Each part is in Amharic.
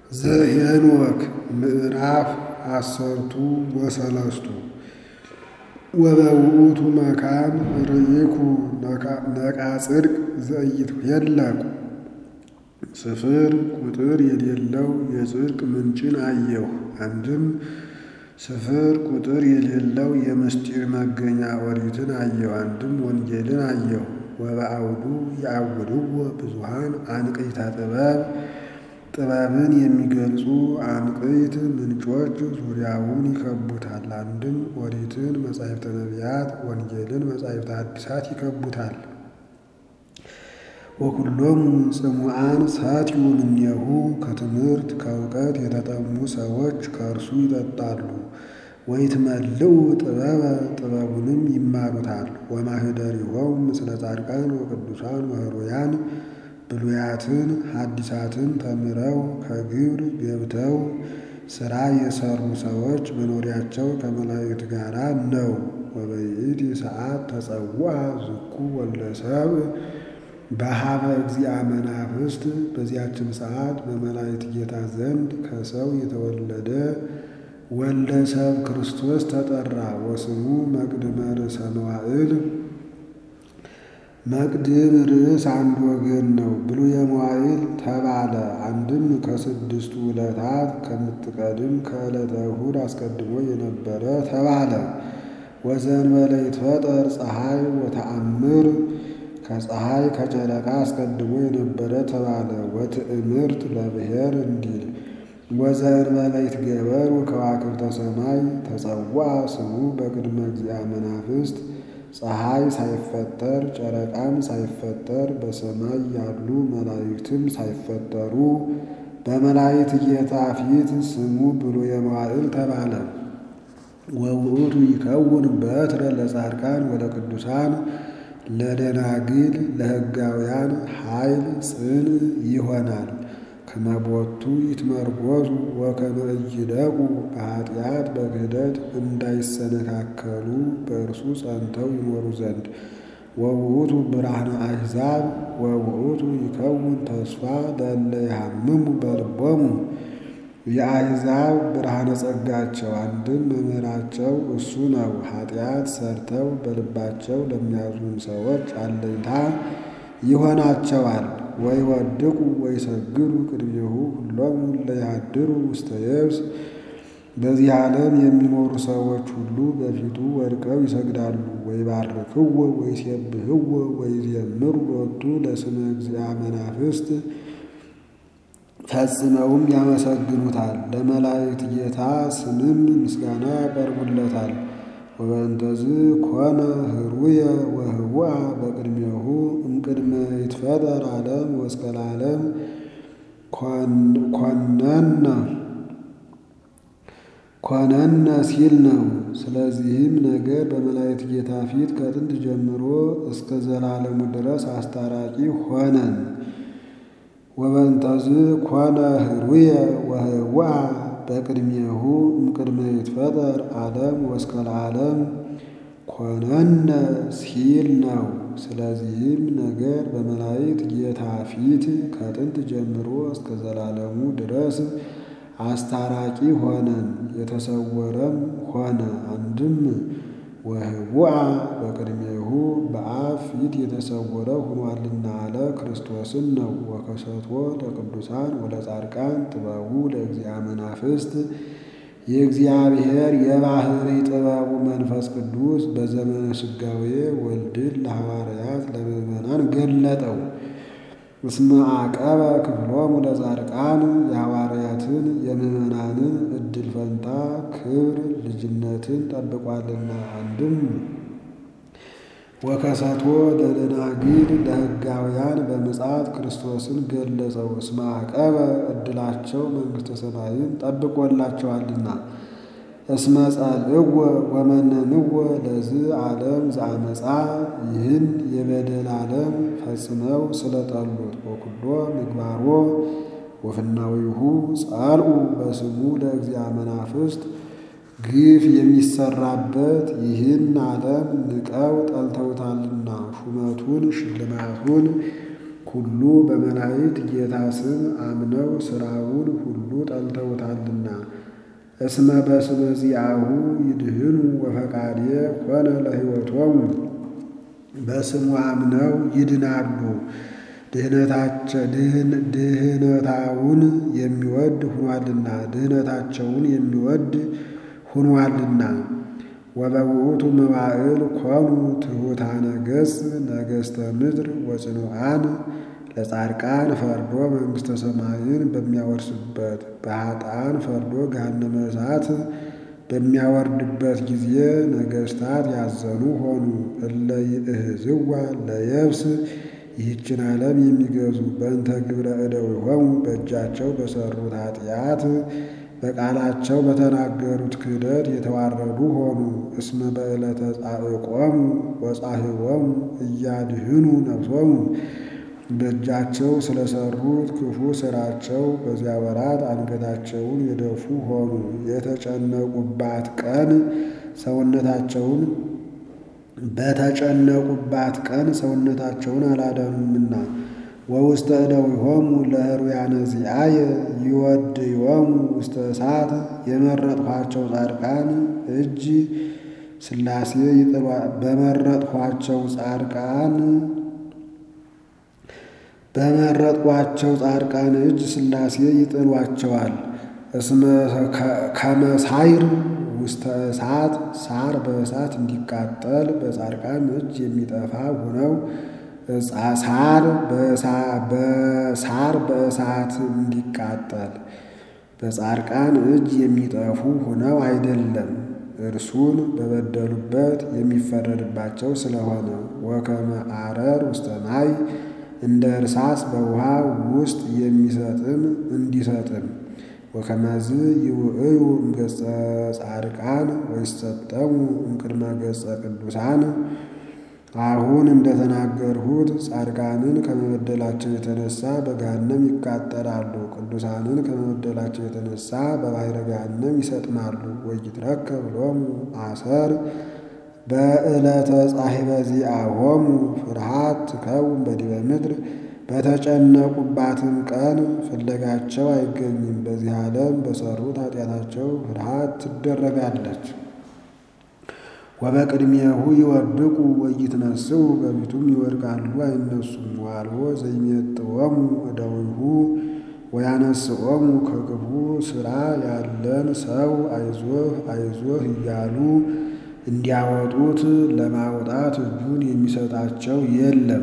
ዘኄንወክ ምዕራፍ አሰርቱ ወሰለስቱ ወበውእቱ መካን ርኢኩ ነቃጽድቅ ዘኢይትኄለቁ ስፍር ቁጥር የሌለው የጽድቅ ምንጭን አየሁ። አንድም ስፍር ቁጥር የሌለው የምስጢር መገኛ ኦሪትን አየሁ። አንድም ወንጌልን አየሁ። ወበአውዱ የአውድዎ ብዙኃን አንቅዕተ ጥበብ ጥበብን የሚገልጹ አንቅዕት ምንጮች ዙሪያውን ይከቡታል። አንድም ኦሪትን መጻሕፍተ ነቢያት፣ ወንጌልን መጻሕፍተ ሐዲሳት ይከቡታል። ወኩሎሙ ጽሙዓን ሰትዩ እምኔሁ ከትምህርት ከእውቀት የተጠሙ ሰዎች ከእርሱ ይጠጣሉ። ወይትመልኡ ጥበበ ጥበቡንም ይማሩታል። ወማኅደሪሆሙ ምስለ ጻድቃን ወቅዱሳን ወኅሩያን ብሉያትን ሐዲሳትን ተምረው ከግብር ገብተው ሥራ የሠሩ ሰዎች መኖሪያቸው ከመላእክት ጋር ነው። ወበይእቲ ሰዓት ተጸውዐ ዝኩ ወልደ ሰብእ በኀበ እግዚአ መናፍስት በዚያችም ሰዓት በመላእክት ጌታ ዘንድ ከሰው የተወለደ ወልደ ሰብ ክርስቶስ ተጠራ። ወስሙ መቅድመ ርእሰ መዋዕል መቅድም ርዕስ አንድ ወገን ነው። ብሉየ መዋዕል ተባለ። አንድም ከስድስቱ ዕለታት ከምትቀድም ከዕለተ እሑድ አስቀድሞ የነበረ ተባለ። ወዘእንበለ ይትፈጠር ፀሐይ ወተአምር ከፀሐይ ከጨረቃ አስቀድሞ የነበረ ተባለ። ወትእምርት ለብሔር እንዲል ወዘእንበለ ይትገበሩ ከዋክብተ ሰማይ ተጸውዐ ስሙ በቅድመ እግዚአ መናፍስት ፀሐይ ሳይፈጠር ጨረቃም ሳይፈጠር በሰማይ ያሉ መላእክትም ሳይፈጠሩ በመላእክት ጌታ ፊት ስሙ ብሉየ መዋዕል ተባለ። ወውእቱ ይከውን በትረ ለጻድቃን ወለቅዱሳን ለደናግል ለሕጋውያን ኃይል ጽን ይሆናል። ከመቦቱ ይትመርጎዙ ወከመ ኢይደቁ በኃጢአት በክህደት እንዳይሰነካከሉ በእርሱ ጸንተው ይኖሩ ዘንድ። ወውእቱ ብርሃነ አሕዛብ ወውእቱ ይከውን ተስፋ ለእለ ይሃምሙ በልቦሙ የአሕዛብ ብርሃነ ጸጋቸው አንድም መምህራቸው እሱ ነው። ኃጢአት ሰርተው በልባቸው ለሚያዝኑ ሰዎች አለኝታ ይሆናቸዋል። ወይወድቁ ወይሰግዱ ቅድሜሁ ሁሎሙ ለያድሩ ውስተ የብስ በዚህ ዓለም የሚኖሩ ሰዎች ሁሉ በፊቱ ወድቀው ይሰግዳሉ። ወይባርክዎ ወይሴብሕዎ ወይዜምሩ ሎቱ ለስመ እግዚአ መናፍስት ፈጽመውም ያመሰግኑታል። ለመላእክት ጌታ ስምም ምስጋና ያቀርቡለታል። ወበእንተዝ ኮነ ህሩየ ወህቡአ በቅድሜሁ እምቅድመ ይትፈጠር ዓለም ወእስከ ለዓለም ኮነነ ኮነነ ሲል ነው። ስለዚህም ነገር በመላእክት ጌታ ፊት ከጥንት ጀምሮ እስከ ዘላለሙ ድረስ አስታራቂ ሆነን። ወበእንተዝ ኮነ ህሩየ ወህቡአ በቅድሜሁ እምቅድመ ይትፈጠር ዓለም ወእስከ ለዓለም ኮነነ ሲል ነው። ስለዚህም ነገር በመላእክት ጌታ ፊት ከጥንት ጀምሮ እስከ ዘላለሙ ድረስ አስታራቂ ሆነን የተሰወረም ሆነ። አንድም ወህቡአ በቅድሜሁ በአብ ፊት የተሰወረ ሆኗልና አለ ክርስቶስን ነው። ወከሰቶ ለቅዱሳን ወለጻድቃን ጥበቡ ለእግዚአ መናፍስት የእግዚአብሔር የባሕሪ ጥበቡ መንፈስ ቅዱስ በዘመነ ሥጋዌ ወልድን ለሐዋርያት ለምእመናን ገለጠው። እስመ አቀበ ክፍሎሙ ለጻድቃን የሐዋርያትን የምእመናንን ዕድል ፈንታ ክብር ልጅነትን ጠብቋልና። አንድም ወከሰቶ ለደናግል ለሕጋውያን በምጽአት ክርስቶስን ገለጸው። እስመ አቀበ ዕድላቸው መንግሥተ ሰማይን ጠብቆላቸዋልና። እስመ ጸልእዎ ወመነንዎ ለዝ ዓለም ዘአመፃ ይህን የበደል ዓለም ፈጽመው ስለጠሉት። ወኩሎ ምግባሮ ወፍናዊሁ ጸልኡ በስሙ ለእግዚአ መናፍስት ግፍ የሚሰራበት ይህን ዓለም ንቀው ጠልተውታልና ሹመቱን ሽልማቱን ሁሉ በመላእክት ጌታ ስም አምነው ሥራውን ሁሉ ጠልተውታልና። እስመ በስመ ዚአሁ ይድህኑ ወፈቃዴ ኮነ ለሕይወቶሙ በስሙ አምነው ይድናሉ። ድህነታውን የሚወድ ሁኗልና ድህነታቸውን የሚወድ ሁኗልና። ወበውእቱ መዋዕል ኮኑ ትሑታነ ገጽ ነገሥተ ምድር ወጽኑዓን ለጻድቃን ፈርዶ መንግሥተ ሰማይን በሚያወርስበት በኃጥአን ፈርዶ ገሃነመ እሳት በሚያወርድበት ጊዜ ነገሥታት ያዘኑ ሆኑ። እለ ይእህዝዋ ለየብስ ይህችን ዓለም የሚገዙ በእንተ ግብረ እደዊሆሙ በእጃቸው በሠሩት ኃጢአት በቃላቸው በተናገሩት ክህደት የተዋረዱ ሆኑ። እስመ በዕለተ ጻዕቆሙ ወጻሕቦሙ እያድህኑ ነፍሶሙ በእጃቸው ስለሰሩት ክፉ ሥራቸው በዚያ ወራት አንገታቸውን የደፉ ሆኑ። የተጨነቁባት ቀን ሰውነታቸውን በተጨነቁባት ቀን ሰውነታቸውን አላዳኑምና። ወውስተ እደዊሆሙ ለሕሩያነ ዚአየ ይወድዮሙ ውስተ እሳት የመረጥኋቸው ጻድቃን እጅ ሥላሴ በመረጥኋቸው ጻድቃን በመረጥኳቸው ጻድቃን እጅ ሥላሴ ይጥሏቸዋል። እስመ ከመሳይር ውስተ እሳት ሳር በእሳት እንዲቃጠል በጻድቃን እጅ የሚጠፋ ሆነው ሳር በሳር በእሳት እንዲቃጠል በጻድቃን እጅ የሚጠፉ ሆነው አይደለም፣ እርሱን በበደሉበት የሚፈረድባቸው ስለሆነ። ወከመ አረር ውስተ ማይ እንደ እርሳስ በውሃ ውስጥ የሚሰጥም እንዲሰጥም ወከመዝ ይውዕዩ እምገጸ ጻድቃን ወይሰጠሙ እምቅድመ ገጸ ቅዱሳን። አሁን እንደተናገርሁት ጻድቃንን ከመበደላቸው የተነሳ በገሃነም ይቃጠላሉ፣ ቅዱሳንን ከመበደላቸው የተነሳ በባሕረ ገሃነም ይሰጥማሉ። ወይትረከብ ሎሙ አሰር በዕለተ ጻሕበ ዚአሆሙ ፍርሃት ትከውን በዲበ ምድር በተጨነቁባትም ቀን ፍለጋቸው አይገኝም። በዚህ ዓለም በሠሩት ኃጢአታቸው ፍርሃት ትደረጋለች። ወበቅድሜሁ ይወድቁ ወይትነስኡ በፊቱም ይወድቃሉ አይነሱም። ዋልቦ ዘይሜጥዎሙ እደዊሁ ወያነስኦሙ ከክፉ ሥራ ያለን ሰው አይዞህ አይዞህ እያሉ እንዲያወጡት ለማውጣት እጁን የሚሰጣቸው የለም።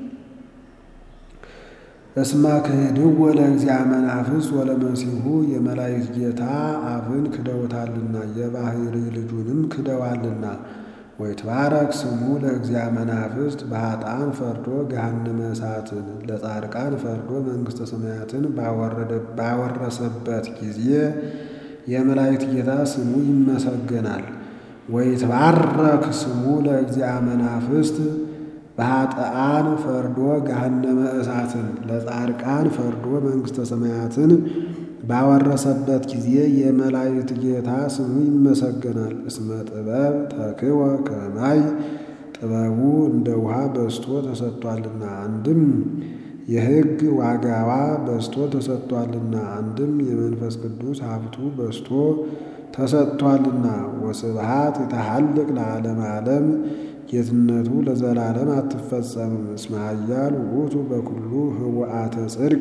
እስመ ክህድዎ ለእግዚአ መናፍስት ወለመሲሑ የመላእክት ጌታ አብን ክደውታልና የባሕርይ ልጁንም ክደዋልና። ወይትባረክ ስሙ ለእግዚአ መናፍስት በኃጥአን ፈርዶ ገሃነመ እሳትን ለጻድቃን ፈርዶ መንግሥተ ሰማያትን ባወረሰበት ጊዜ የመላእክት ጌታ ስሙ ይመሰገናል። ወይትባረክ ስሙ ለእግዚአ መናፍስት በኃጥአን ፈርዶ ገሃነመ እሳትን ለጻድቃን ፈርዶ መንግሥተ ሰማያትን ባወረሰበት ጊዜ የመላእክት ጌታ ስሙ ይመሰገናል። እስመ ጥበብ ተክወ ከማይ ጥበቡ እንደ ውሃ በዝቶ ተሰጥቷልና፣ አንድም የሕግ ዋጋዋ በዝቶ ተሰጥቷልና፣ አንድም የመንፈስ ቅዱስ ሀብቱ በዝቶ ተሰጥቷልና። ወስብሃት የተሐልቅ ለዓለም ዓለም ጌትነቱ ለዘላለም አትፈጸምም። እስመ ኃያል ውእቱ በኩሉ ህወአተ ጽድቅ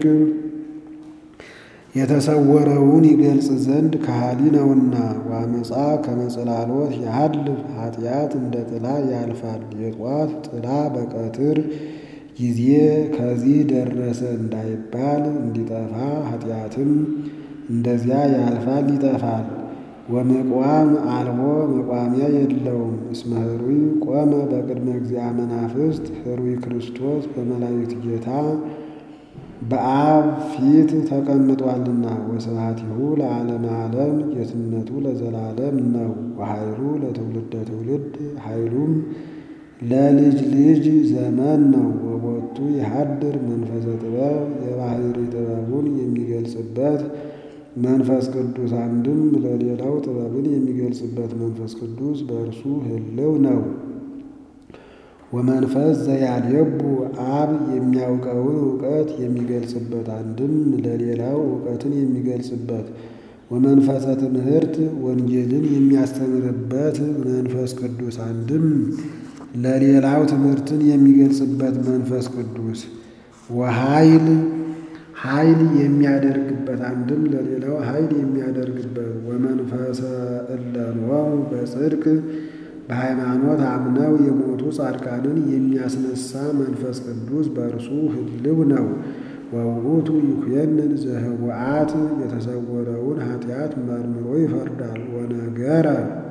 የተሰወረውን ይገልጽ ዘንድ ከሃሊ ነውና። ዋመፃ ከመጽላሎት ያህልፍ ኃጢአት እንደ ጥላ ያልፋል። የጧት ጥላ በቀትር ጊዜ ከዚህ ደረሰ እንዳይባል እንዲጠፋ ኃጢአትም እንደዚያ ያልፋል ይጠፋል። ወመቋም አልቦ መቋሚያ የለውም። እስመ ህሩይ ቆመ በቅድመ እግዚአ መናፍስት ህሩይ ክርስቶስ በመላእክት ጌታ በአብ ፊት ተቀምጧልና። ወስብሐቲሁ ለዓለመ ዓለም ጌትነቱ ለዘላለም ነው። ወኃይሉ ለትውልደ ትውልድ ኃይሉም ለልጅ ልጅ ዘመን ነው። ወቦቱ የሀድር መንፈሰ ጥበብ የባሕርይ ጥበቡን የሚገልጽበት መንፈስ ቅዱስ አንድም ለሌላው ጥበብን የሚገልጽበት መንፈስ ቅዱስ በእርሱ ህልው ነው። ወመንፈስ ዘያልየቡ አብ የሚያውቀውን እውቀት የሚገልጽበት አንድም ለሌላው እውቀትን የሚገልጽበት ወመንፈሰ ትምህርት ወንጌልን የሚያስተምርበት መንፈስ ቅዱስ አንድም ለሌላው ትምህርትን የሚገልጽበት መንፈስ ቅዱስ ወኃይል ኃይል የሚያደርግበት አንድም ለሌላው ኃይል የሚያደርግበት ወመንፈሰ እለንወሙ በጽድቅ በሃይማኖት አምነው የሞቱ ጻድቃንን የሚያስነሳ መንፈስ ቅዱስ በእርሱ ህልው ነው። ወውእቱ ይኩየንን ዘህቡአት የተሰወረውን ኃጢአት መርምሮ ይፈርዳል። ወነገረ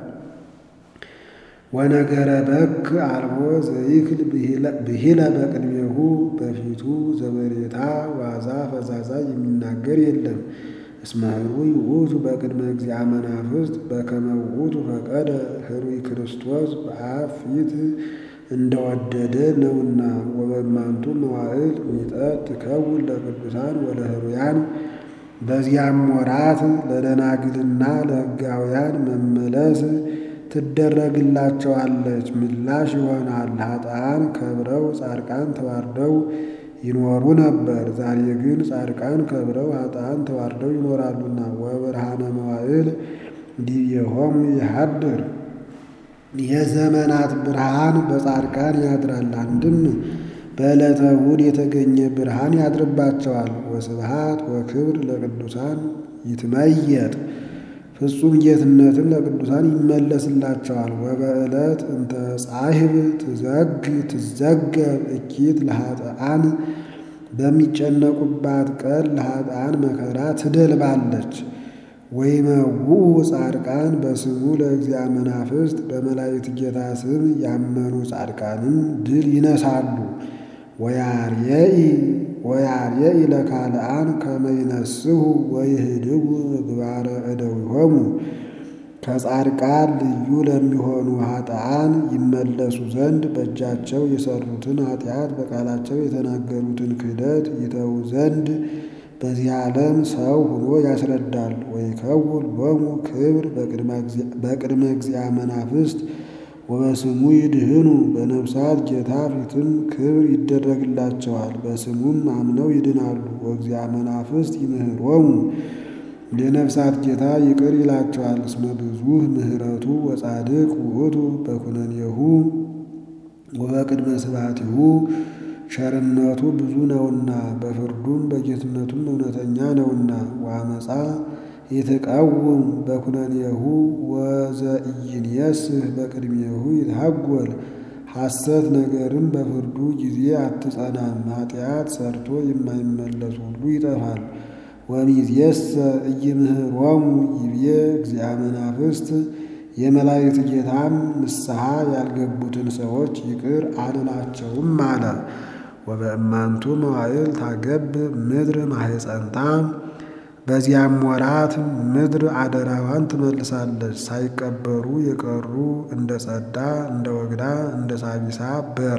ወነገረ በክ አልቦ ዘይክል ብሂለ በቅድሜሁ በፊቱ ዘበሬታ ዋዛ ፈዛዛ የሚናገር የለም። እስመ ህሩይ ውእቱ በቅድመ እግዚአ መናፍስት በከመ ውእቱ ፈቀደ ህሩይ ክርስቶስ በአብ ፊት እንደወደደ ነውና። ወበማንቱ መዋዕል ሚጠት ትከውን ለቅዱሳን ወለህሩያን በዚያም ወራት ለደናግልና ለሕጋውያን መመለስ ትደረግላቸዋለች፣ ምላሽ ይሆናል። ኃጥአን ከብረው ጻድቃን ተዋርደው ይኖሩ ነበር። ዛሬ ግን ጻድቃን ከብረው ኃጥአን ተዋርደው ይኖራሉና። ወብርሃነ መዋዕል ዲቤሆሙ ይሃድር የዘመናት ብርሃን በጻድቃን ያድራል። አንድም በዕለተ እሑድ የተገኘ ብርሃን ያድርባቸዋል። ወስብሃት ወክብር ለቅዱሳን ይትመየጥ ፍጹም ጌትነትም ለቅዱሳን ይመለስላቸዋል። ወበዕለት እንተ ጻሕብ ትዘግ ትዘገብ እኪት ለኃጥአን በሚጨነቁባት ቀን ለኃጥአን መከራ ትደልባለች። ወይመውኡ ጻድቃን በስሙ ለእግዚአ መናፍስት በመላእክት ጌታ ስም ያመኑ ጻድቃንም ድል ይነሳሉ። ወያርየኢ ወያርየኢ ለካልአን ከመይነስሁ ወይህድጉ ምግባረ እደዊሆሙ ከጻድቃን ልዩ ለሚሆኑ ኃጥአን ይመለሱ ዘንድ በእጃቸው የሰሩትን ኃጢአት በቃላቸው የተናገሩትን ክህደት ይተዉ ዘንድ በዚህ ዓለም ሰው ሆኖ ያስረዳል። ወይከውን ሎሙ ክብር በቅድመ እግዚአ መናፍስት ወበስሙ ይድህኑ በነፍሳት ጌታ ፊትም ክብር ይደረግላቸዋል። በስሙም አምነው ይድናሉ። ወእግዚአ መናፍስት ይምህሮሙ የነፍሳት ጌታ ይቅር ይላቸዋል። እስመ ብዙኅ ምሕረቱ ወጻድቅ ውእቱ በኩነኔሁ ወበቅድመ ስብሐቲሁ ቸርነቱ ብዙ ነውና በፍርዱም በጌትነቱም እውነተኛ ነውና። ወአመፃ የተቃወም በኩነኔሁ ወዘኢይንየስህ በቅድሜሁ ይትሐጐል ሐሰት ነገርም በፍርዱ ጊዜ አትጸናም። ኃጢአት ሰርቶ የማይመለስ ሁሉ ይጠፋል። ወሚዝየሰ ኢይምህሮሙ ይቤ እግዚአ መናፍስት የመላእክት ጌታም ንስሐ ያልገቡትን ሰዎች ይቅር አልላቸውም አለ። ወበእማንቱ መዋዕል ታገብ ምድር ማሕፀንታ በዚያም ወራት ምድር አደራዋን ትመልሳለች። ሳይቀበሩ የቀሩ እንደ ጸዳ፣ እንደ ወግዳ፣ እንደ ሳቢሳ በር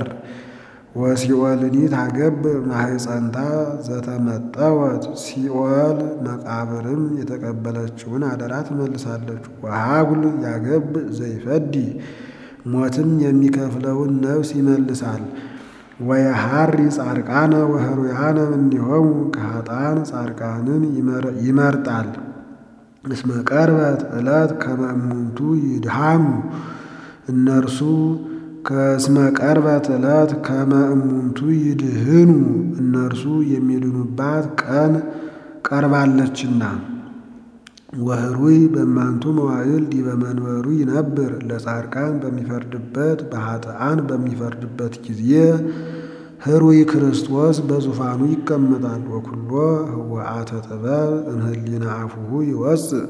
ወሲኦልኒ ታገብ ማሕፀንታ ዘተመጠወት ሲኦል መቃብርም የተቀበለችውን አደራ ትመልሳለች። ወሀጉል ያገብ ዘይፈዲ ሞትም የሚከፍለውን ነፍስ ይመልሳል። ወየሐሪ ጻድቃነ ወህሩያነ እምኔሆሙ ከኃጥአን ጻድቃንን ይመርጣል። እስመ ቀርበት ዕለት ከመ እሙንቱ ይድሃሙ እነርሱ ከእስመ ቀርበት ዕለት ከመ እሙንቱ ይድህኑ እነርሱ የሚድኑባት ቀን ቀርባለችና። ወህሩይ በማንቱ መዋዕል ዲበ መንበሩ ይነብር ለጻድቃን በሚፈርድበት በኃጥአን በሚፈርድበት ጊዜ ህሩይ ክርስቶስ በዙፋኑ ይቀመጣል። ወኩሎ ህወአተ ጥበብ እምህሊና አፉሁ ይወፅእ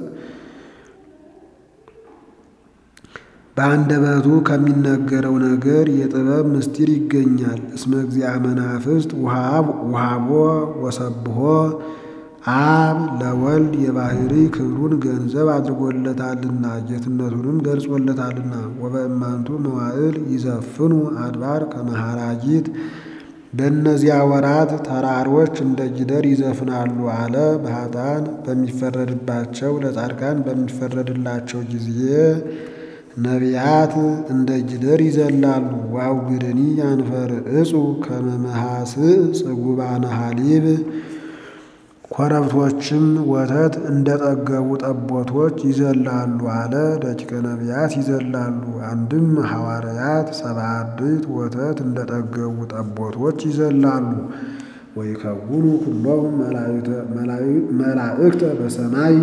በአንደበቱ ከሚነገረው ነገር የጥበብ ምስጢር ይገኛል። እስመ እግዚአ መናፍስት ውሃቦ ወሰብሖ አብ ለወልድ የባህሪ ክብሩን ገንዘብ አድርጎለታልና ጌትነቱንም ገልጾለታልና። ወበእማንቱ መዋዕል ይዘፍኑ አድባር ከመሃራጊት በእነዚያ ወራት ተራሮች እንደ ጊደር ይዘፍናሉ አለ። በኃጥአን በሚፈረድባቸው ለጻድቃን በሚፈረድላቸው ጊዜ ነቢያት እንደ ጊደር ይዘላሉ። ወአውግድኒ ያንፈርዕጹ ከመ መሃስዕ ጽጉባነ ሐሊብ ኮረብቶችም ወተት እንደ ጠገቡ ጠቦቶች ይዘላሉ አለ። ደቂቀ ነቢያት ይዘላሉ። አንድም ሐዋርያት ሰባ አርድእት ወተት እንደ ጠገቡ ጠቦቶች ይዘላሉ። ወይከውኑ ኩሎሙ መላእክተ በሰማይ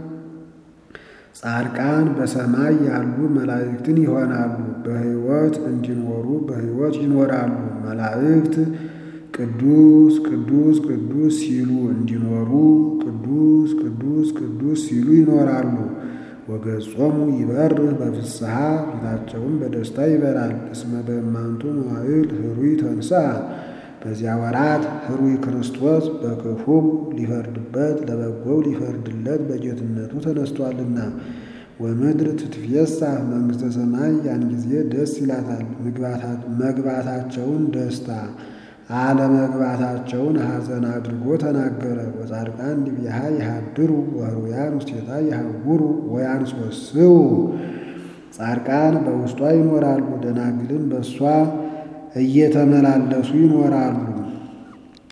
ጻድቃን በሰማይ ያሉ መላእክትን ይሆናሉ። በሕይወት እንዲኖሩ በሕይወት ይኖራሉ። መላእክት ቅዱስ ቅዱስ ቅዱስ ሲሉ እንዲኖሩ ቅዱስ ቅዱስ ቅዱስ ሲሉ ይኖራሉ። ወገጾሙ ይበርህ በፍስሐ ፊታቸውን በደስታ ይበራል። እስመ በእማንቱ መዋዕል ህሩይ ተንሥአ በዚያ ወራት ህሩይ ክርስቶስ በክፉው ሊፈርድበት ለበጎው ሊፈርድለት በጌትነቱ ተነስቷልና። ወምድር ትትፌሳህ መንግሥተ ሰማይ ያን ጊዜ ደስ ይላታል። መግባታቸውን ደስታ አለመግባታቸውን ሐዘን አድርጎ ተናገረ። ወጻድቃን ዲቢሃ ይሃድሩ ወህሩያን ውስቴታ ይሃውሩ ወያንሶስው ጻድቃን በውስጧ ይኖራሉ፣ ደናግልን በእሷ እየተመላለሱ ይኖራሉ።